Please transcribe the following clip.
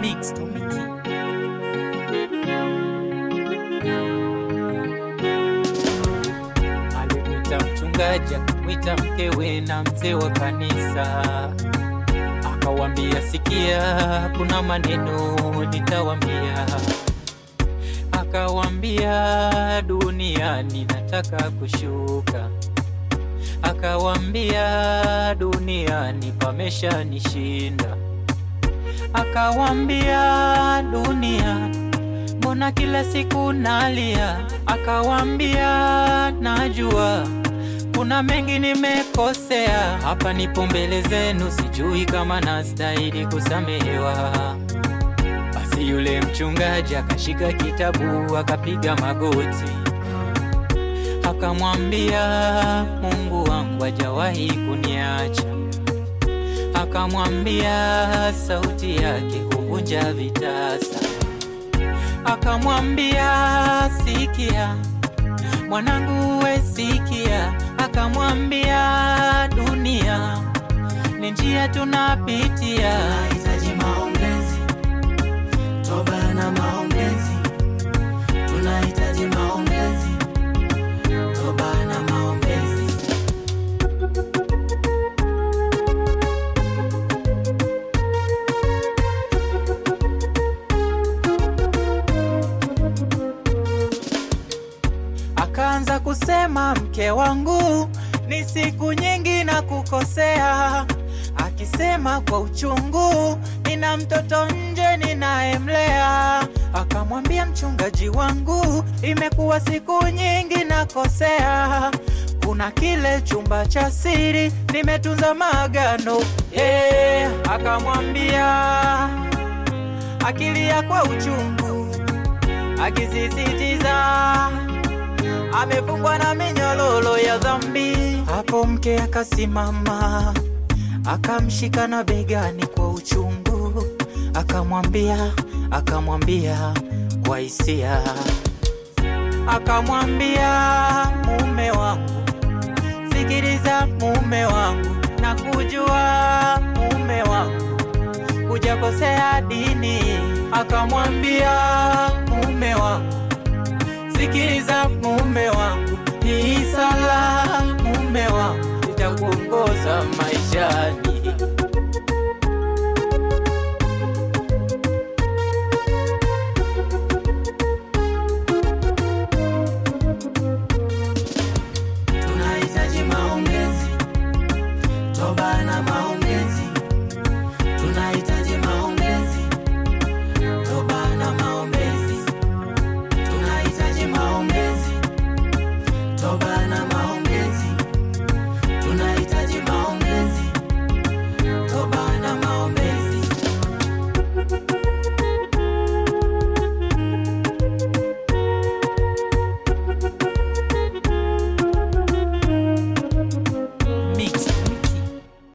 Mix Tomiki. Alimwita mchungaji, akamwita mkewe na mzee wa kanisa, akawambia, sikia, kuna maneno nitawambia. Akawambia, duniani nataka kushuka. Akawambia, duniani pamesha nishinda. Akawambia, dunia mbona kila siku nalia? Akawambia, najua kuna mengi nimekosea, hapa nipo mbele zenu, sijui kama nastahili kusamehewa. Basi yule mchungaji akashika kitabu akapiga magoti, akamwambia, Mungu wangu hajawahi kuniacha. Akamwambia, sauti yake huvunja vitasa. Akamwambia, sikia mwanangu, we sikia. Akamwambia, dunia ni njia tunapitia, Tunahitaji maombezi, toba na maombezi. Tunahitaji maombezi, toba na maombezi. Akaanza kusema mke wangu, ni siku nyingi na kukosea, akisema kwa uchungu, nina mtoto nje ninayemlea. Akamwambia mchungaji wangu, imekuwa siku nyingi nakosea, kuna kile chumba cha siri nimetunza maagano yeah. Akamwambia akilia kwa uchungu, akisisitiza amefungwa na minyololo ya dhambi. Hapo mke akasimama akamshika na begani kwa uchungu, akamwambia akamwambia kwa hisia, akamwambia mume wangu, sikiliza mume wangu, na kujua mume wangu hujakosea dini. Akamwambia mume wangu Sikiliza mume wangu, hii sala mume wangu itakuongoza maishani. Tunahitaji maombezi, toba na maombezi.